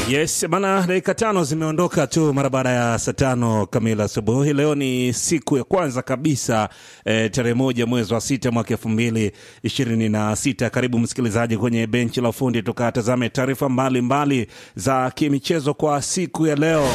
Yes bana, dakika tano zimeondoka tu mara baada ya saa tano kamili asubuhi. Leo ni siku ya kwanza kabisa e, tarehe moja mwezi wa sita mwaka elfu mbili ishirini na sita. Karibu msikilizaji kwenye benchi la ufundi, tukatazame taarifa mbalimbali za kimichezo kwa siku ya leo.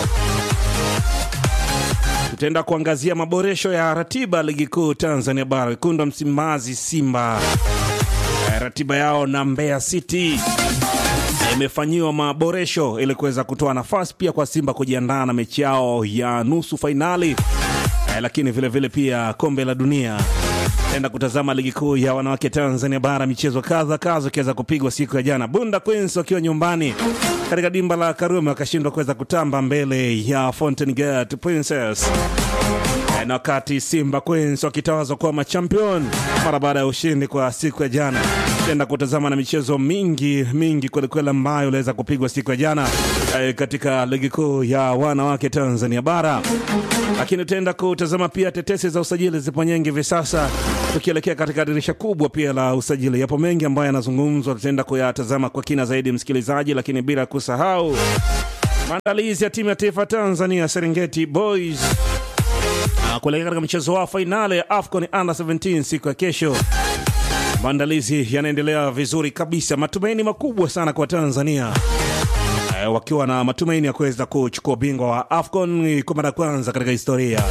Tutaenda kuangazia maboresho ya ratiba ligi kuu Tanzania Bara. Wekundu wa Msimbazi Simba e, ratiba yao na Mbeya City imefanyiwa maboresho ili kuweza kutoa nafasi pia kwa Simba kujiandaa na mechi yao ya nusu fainali eh, lakini vilevile vile pia kombe la dunia. Enda kutazama ligi kuu ya wanawake Tanzania Bara, michezo kadha kadha ikiweza kupigwa siku ya jana. Bunda Queens wakiwa nyumbani katika dimba la Karume wakashindwa kuweza kutamba mbele ya Fountain Gate Princess na wakati Simba Queens wakitawazwa kuwa machampion mara baada ya ushindi kwa siku ya jana. Tenda kutazama na michezo mingi mingi kwelikweli ambayo iliweza kupigwa siku ya jana eh, katika ligi kuu ya wanawake Tanzania Bara, lakini tutaenda kutazama pia tetesi za usajili zipo nyingi hivi sasa, tukielekea katika dirisha kubwa pia la usajili. Yapo mengi ambayo yanazungumzwa, tutaenda kuyatazama kwa kina zaidi msikilizaji, lakini bila kusahau maandalizi ya timu ya taifa Tanzania Serengeti Boys kuelekea katika mchezo wa fainali ya AFCON Under 17 siku ya kesho. Maandalizi yanaendelea vizuri kabisa, matumaini makubwa sana kwa Tanzania e, wakiwa na matumaini ya kuweza kuchukua ubingwa wa AFCON kwa mara ya kwanza katika historia.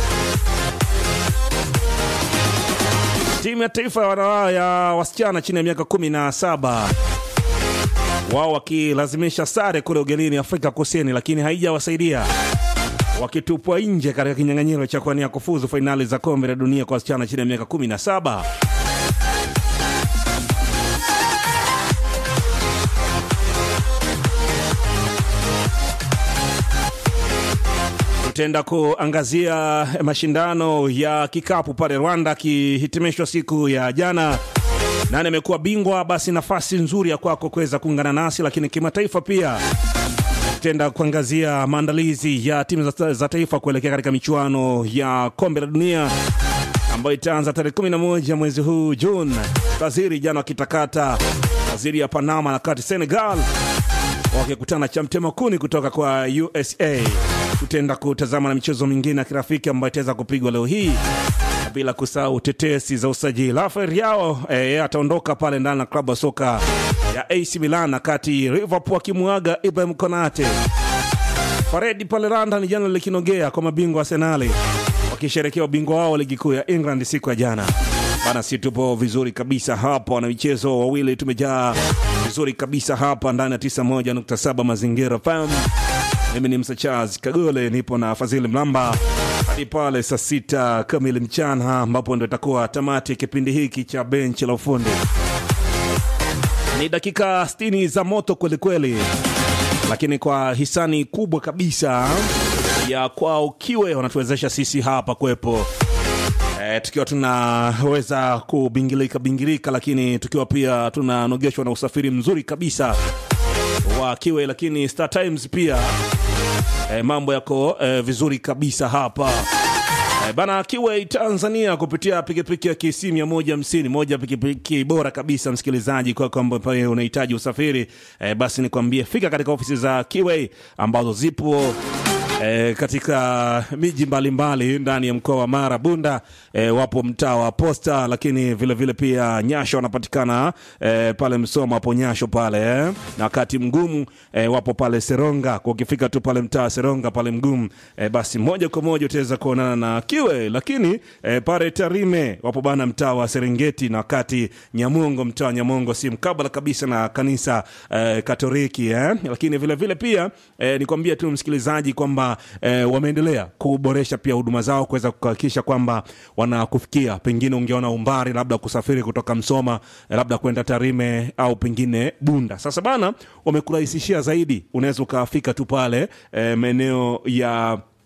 Timu ya taifa ya wasichana chini ya miaka 17 wao wakilazimisha sare kule ugenini Afrika Kusini, lakini haijawasaidia wakitupwa nje katika kinyang'anyiro cha kuania kufuzu fainali za kombe la dunia kwa wasichana chini ya miaka 17. Tutaenda kuangazia mashindano ya kikapu pale Rwanda akihitimishwa siku ya jana. Nani amekuwa bingwa? Basi nafasi nzuri ya kwako kuweza kuungana nasi, lakini kimataifa pia tutaenda kuangazia maandalizi ya timu za, za taifa kuelekea katika michuano ya kombe la dunia ambayo itaanza tarehe 11 mwezi huu Juni. Brazil jana wakitakata Brazil ya Panama na kati Senegal wakikutana cha mtema kuni kutoka kwa USA. Tutaenda kutazama na michezo mingine ya kirafiki ambayo itaweza kupigwa leo hii bila kusahau tetesi za usajili. Rafael Yao eh, ataondoka pale ndani na klabu ya soka ya AC Milan, kati Liverpool akimwaga Ibrahim Konate. Paredi pale London jana likinogea kwa mabingwa Arsenali wakisherekea ubingwa wao ligi kuu ya England siku ya jana bana. Si tupo vizuri kabisa hapa, na michezo wawili tumejaa vizuri kabisa hapa ndani ya 91.7 Mazingira FM. Mimi ni Msa Charles Kagole, nipo na Fadhili Mlamba hadi pale saa sita kamili mchana, ambapo ndo itakuwa tamati ya kipindi hiki cha benchi la ufundi. Ni dakika 60 za moto kwelikweli, lakini kwa hisani kubwa kabisa ya kwao Kiwe wanatuwezesha sisi hapa kwepo e, tukiwa tunaweza kubingilika bingilika, lakini tukiwa pia tunanogeshwa na usafiri mzuri kabisa wa Kiwe, lakini Star Times pia e, mambo yako e, vizuri kabisa hapa e, bana Kiwe Tanzania kupitia pikipiki ya KC 150 moja pikipiki bora kabisa msikilizaji, kwa kwamba pale unahitaji usafiri e, basi nikwambie fika katika ofisi za Kiwe ambazo zipo E, katika miji mbalimbali ndani ya mkoa wa Mara Bunda, e, wapo mtaa wa Posta, lakini vilevile vile pia Nyasho wanapatikana e, pale Msoma hapo Nyasho pale eh. Na wakati mgumu e, wapo pale Seronga, kwa ukifika tu pale mtaa Seronga pale mgumu e, basi moja kwa moja utaweza kuonana na Kiwe, lakini e, pale Tarime wapo bana mtaa wa Serengeti, na wakati Nyamongo mtaa wa Nyamongo si mkabala kabisa na kanisa e, Katoliki eh. Lakini vilevile vile pia e, nikwambia tu msikilizaji kwamba E, wameendelea kuboresha pia huduma zao kuweza kuhakikisha kwamba wanakufikia. Pengine ungeona umbali labda kusafiri kutoka Msoma e, labda kwenda Tarime au pengine Bunda. Sasa bana, wamekurahisishia zaidi, unaweza ukafika tu pale e, maeneo ya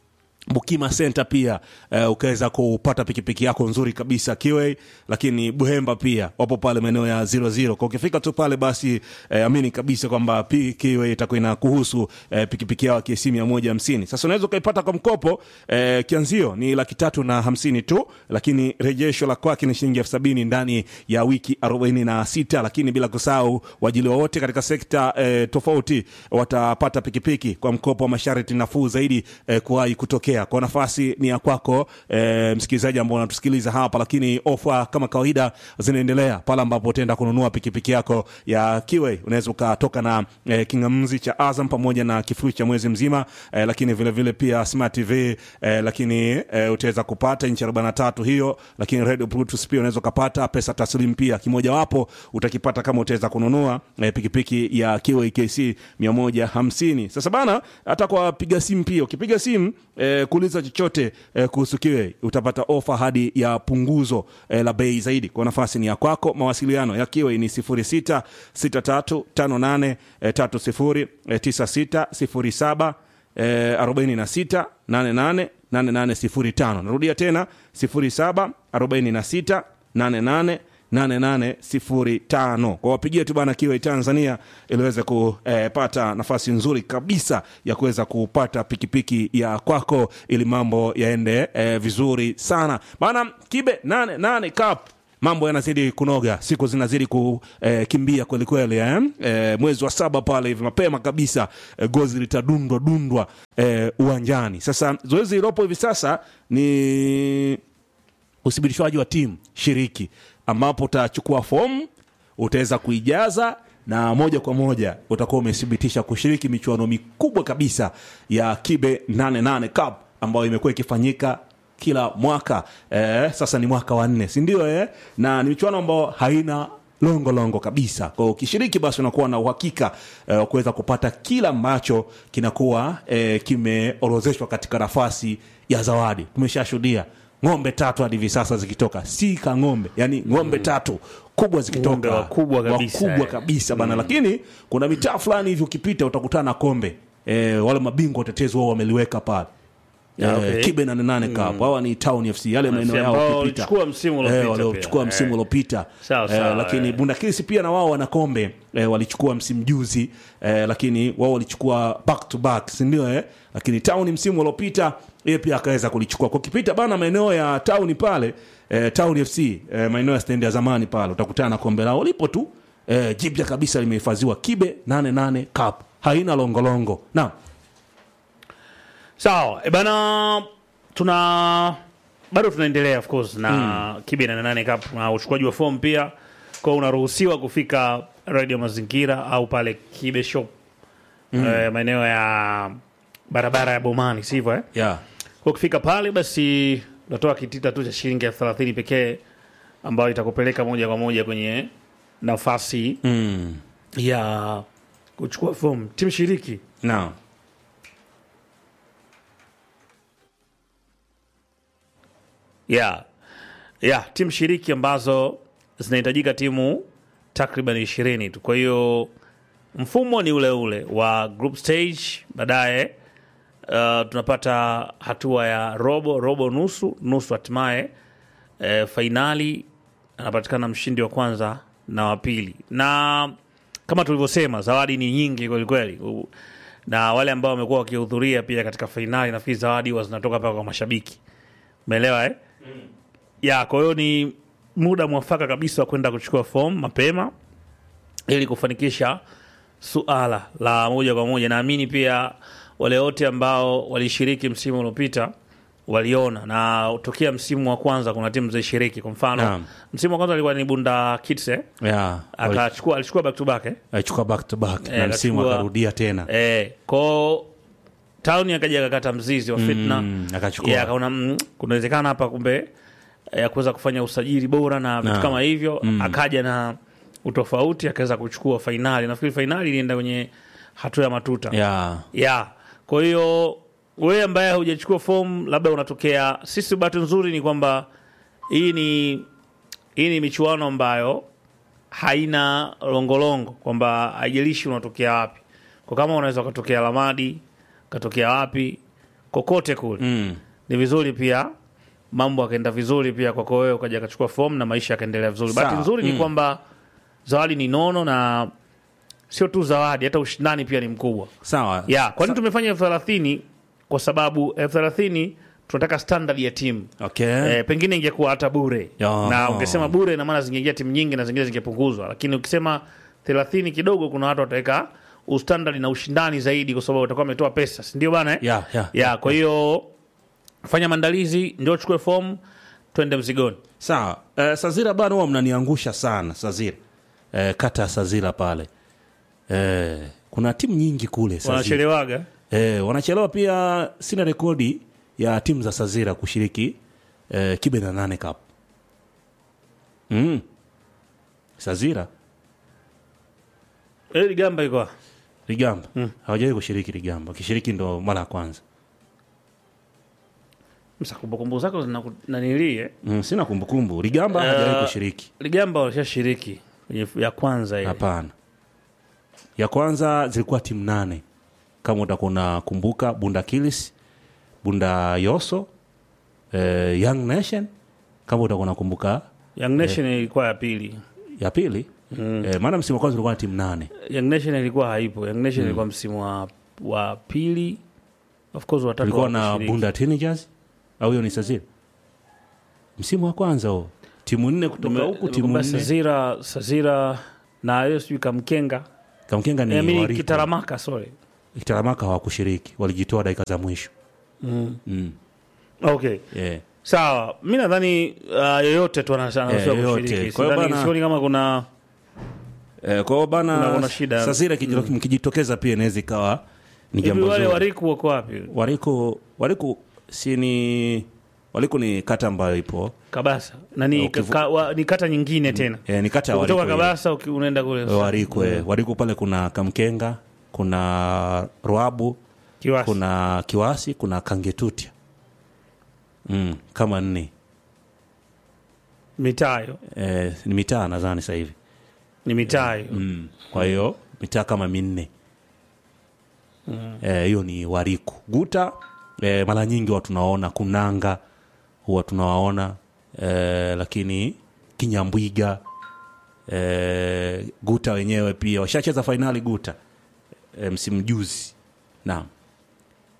Bukima Center pia uh, ukaweza kupata pikipiki yako nzuri kabisa Kiway, lakini Buhemba pia wapo pale maeneo ya 00. Kwa ukifika tu pale basi uh, amini kabisa kwamba P- Kiway itakuwa inakuhusu uh, pikipiki yao KC 150. Sasa unaweza ukaipata kwa mkopo uh, kianzio ni laki tatu na hamsini tu, lakini rejesho la kwake ni shilingi elfu sabini ndani ya wiki 46, lakini bila kusahau wajili wote katika sekta uh, tofauti watapata pikipiki kwa mkopo wa masharti nafuu zaidi uh, kuwahi kutokea kwa nafasi ni ya kwako e, msikilizaji ambao unatusikiliza hapa lakini ofa kama kawaida zinaendelea pale ambapo utaenda kununua pikipiki yako ya kiwe unaweza ukatoka na e, kingamzi cha azam pamoja na kifurushi cha mwezi mzima e, lakini vile vile pia smart tv e, lakini e, utaweza kupata inchi 43 hiyo lakini radio bluetooth pia unaweza ukapata pesa taslim pia kimojawapo utakipata kama utaweza kununua e, pikipiki ya kiwe kc 150 sasa bana hata kwa piga simu pia ukipiga simu e, kuuliza chochote eh, kuhusu kiwe utapata ofa hadi ya punguzo eh, la bei zaidi kwa nafasi ni ya kwako mawasiliano ya kiwe ni 06 6358 eh, 30 eh, 96 07 eh, 46 88 8805 narudia tena 07 46 88 8805 kwa wapigie tu bana kiwa tanzania ili uweze kupata nafasi nzuri kabisa ya kuweza kupata pikipiki ya kwako ili mambo yaende eh, vizuri sana bana kibe 88 cup mambo yanazidi kunoga siku zinazidi kukimbia eh, kwelikweli eh? eh, mwezi wa saba pale hivi mapema kabisa eh, gozi litadundwa dundwa eh, uwanjani sasa zoezi lilopo hivi sasa ni uthibitishwaji wa timu shiriki ambapo utachukua fomu utaweza kuijaza na moja kwa moja utakuwa umethibitisha kushiriki michuano mikubwa kabisa ya kibe 88 cup ambayo imekuwa ikifanyika kila mwaka eh, sasa ni mwaka wa nne sindio eh? na ni michuano ambayo haina longo longo kabisa kwao ukishiriki basi unakuwa na uhakika eh, wa kuweza kupata kila ambacho kinakuwa eh, kimeorozeshwa katika nafasi ya zawadi tumeshashuhudia ng'ombe tatu hadi hivi sasa zikitoka si ka ng'ombe yani ng'ombe mm. tatu kubwa Ng'ombe zikitoka wakubwa kabisa, wakubwa eh. kabisa bana lakini kuna mitaa fulani hivi ukipita utakutana na kombe e, wale mabingwa watetezi wao wameliweka pale Ah, Eh, okay. kibe 88 cup hawa ni town fc yale maeneo yao ambao ukipita walichukua msimu uliopita Eh, waliochukua pia. msimu Eh. uliopita Sawa, Eh, sawa, lakini eh. bundakisi pia na wao wana kombe eh, walichukua msimu juzi eh, lakini wao walichukua back to back sindio eh? lakini town msimu uliopita yeye pia akaweza kulichukua kwa kipita bana maeneo ya town pale eh, town fc eh, maeneo ya stendi ya zamani pale utakutana na kombe lao lipo tu eh, jipya kabisa limehifadhiwa kibe 88 cup haina longolongo naam sawa e bana tuna bado tunaendelea of course na mm. kibe na nane cup na uchukuaji wa fomu pia kwao unaruhusiwa kufika radio mazingira au pale kibe shop mm. e, maeneo ya barabara ya bomani sivyo eh? yeah. kwa kufika pale basi unatoa kitita tu cha shilingi elfu thelathini pekee ambayo itakupeleka moja kwa moja kwenye nafasi mm. ya kuchukua fomu timu shiriki naam yeah. Yeah, timu shiriki ambazo zinahitajika timu takriban ishirini tu kwa hiyo mfumo ni ule ule wa group stage baadaye uh, tunapata hatua ya robo robo nusu nusu hatimaye uh, fainali anapatikana mshindi wa kwanza na wa pili na kama tulivyosema zawadi ni nyingi kwelikweli U- na wale ambao wamekuwa wakihudhuria pia katika fainali nafikiri zawadi huwa zinatoka mpaka kwa mashabiki umeelewa eh? ya kwa hiyo ni muda mwafaka kabisa wa kwenda kuchukua fomu mapema ili kufanikisha suala la moja kwa moja naamini pia wale wote ambao walishiriki msimu uliopita waliona na tokea msimu wa kwanza kuna timu zilishiriki kwa mfano Naam. msimu wa kwanza alikuwa ni bunda kitse yeah. akachukua alichukua back to back eh? alichukua back to back Eh, na msimu akachukua- akarudia tena Eh, ko tauni akaja akakata mzizi wa fitna Mm, akachukua. yeah, akaona mm, kunawezekana hapa kumbe eh, ya kuweza kufanya usajili bora na vitu Na. kama hivyo akaja na utofauti akaweza kuchukua fainali nafikiri fainali ilienda kwenye hatua ya matuta yeah. ya kwa hiyo wewe ambaye hujachukua fomu labda unatokea sisi bahati nzuri ni kwamba hii ni hii ni michuano ambayo haina longolongo kwamba haijalishi unatokea wapi kwa kama unaweza ukatokea lamadi ukatokea wapi kokote kule mm. ni vizuri pia mambo akaenda vizuri pia kwako wewe ukaja akachukua fomu na maisha yakaendelea vizuri Sawa. bahati nzuri ni Mm. kwamba zawadi ni nono na sio tu zawadi hata ushindani pia ni mkubwa sawa ya kwa nini tumefanya elfu thelathini kwa sababu elfu thelathini tunataka standard ya timu okay. Eh, pengine ingekuwa hata bure Ya. na ungesema bure ina maana zingeingia timu nyingi na zingine zingepunguzwa lakini ukisema thelathini kidogo kuna watu wataweka ustandard na ushindani zaidi kwa sababu watakuwa wametoa pesa si ndio bana eh? ya, ya. ya kwa hiyo fanya maandalizi ndio uchukue fomu twende mzigoni sawa eh, sazira bana huwa mnaniangusha sana sazira eh, kata ya sazira pale eh, kuna timu nyingi kule Sazira. wanachelewaga Eh, wanachelewa pia. Sina rekodi ya timu za Sazira kushiriki eh, kibe na nane cup mm. Sazira Eh, ligamba iko wapi? Ligamba mm. hawajawahi kushiriki Ligamba, wakishiriki ndo mara ya kwanza Msa kumbukumbu zako zina- nanilie mm, sina kumbukumbu Ligamba Eh, hajawahi kushiriki ligamba walishashiriki kwenye ya kwanza ile hapana. Ya kwanza zilikuwa timu nane kama utakuwa unakumbuka, Bunda Kilis, Bunda Yoso, eh, Young Nation kama utakuwa unakumbuka young nation ilikuwa ya pili ya pili mm. eh, maana msimu wa kwanza ulikuwa na timu nane young nation ilikuwa haipo young nation ilikuwa msimu wa, wa pili of course watatu tulikuwa na hawakushiriki. Bunda Teenagers au hiyo ni Sazira msimu wa kwanza huo, timu nne kutoka Nime- huku, timu nimekumbuka nne Sazira Sazira na hiyo sijui Kamkenga Kamkenga ni I mean, Wariko. Kitaramaka sorry Kitaramaka hawakushiriki, walijitoa dakika za mwisho mm. okay yeah. sawa mi nadhani uh, yoyote tu ana- anaweza Eh, yoyote. kushiriki Kwa hiyo Sidhani- bana- sioni kama kuna Eh, kwa hiyo bana Kuna- kuna shida. Sazira kijito- mkijitokeza pia inaweza ikawa ni hivi jambo wale zuri. wariku wako wapi Wariko Wariko si ni Wariko ni kata ambayo ipo kabasa nani Ukivu- ka, wa, ni kata nyingine tena eh, ni kata ya Wariko kutoka ile. kabasa uki- unaenda kule Wariko eh. Wariko pale kuna Kamkenga, kuna Rwabu, Kiwasi. kuna Kiwasi, kuna Kangetutia mm, kama nne mitaa hiyo eh, ni mitaa nadhani sasa hivi ni mitaa hiyo mm. kwa hiyo mitaa kama minne Eh, hiyo ni Wariku. Guta eh, mara nyingi huwa tunawaona Kunanga huwa tunawaona eh, lakini Kinyambwiga eh, Guta wenyewe pia washacheza fainali Guta eh, msimu juzi. Naam.